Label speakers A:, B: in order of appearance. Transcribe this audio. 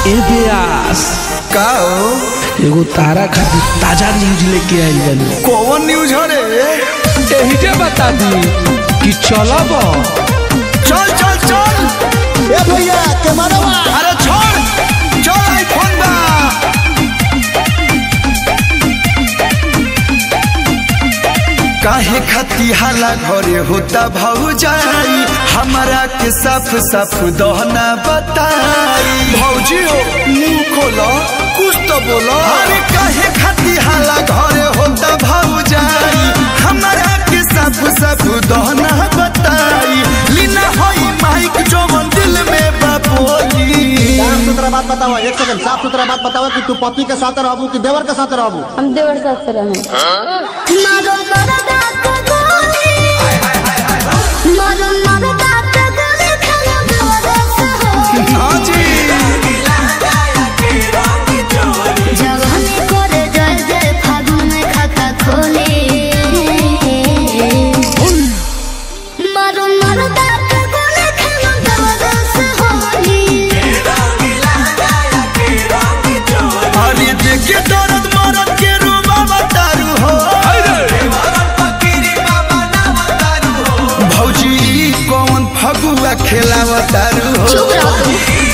A: ए बेयास
B: का हो
A: एगो तारा खातिर ताजा न्यूज लेके आइल बानी
B: कौन न्यूज हो रे
A: एही के बता दी कि चलब
B: चल चल चल
C: ए भैया कैमरा
B: अरे छोड़ चल आईफोन बा काहे खती हाला घरे होता भौजाई हमारा के साफ साफ दहना बताई भौजी हो मुंह खोलो कुछ तो बोलो अरे काहे खती हाला घरे होता भौजाई हमारा के साफ साफ दहना बताई लीना होई माइक जवन दिल में बापोली
C: साफ सुथरा बात बताओ एक सेकंड साफ सुथरा बात बताओ कि तू पति के साथ रहबू कि देवर के साथ रहबू
D: हम देवर साथ से रहे मारो मरदा को गोली मारो मरदा को गोली खाना बरस हो
B: हाँ जी
D: जवानी करे जय जय फागुन में खाता खोले मारो मरदा को गोली खाना बरस होली
B: अरे देखे दर्द मरद के रूबा बतारू हो भौजी कौन फगुआ खेला बतारू हो
D: चुप रहो तुम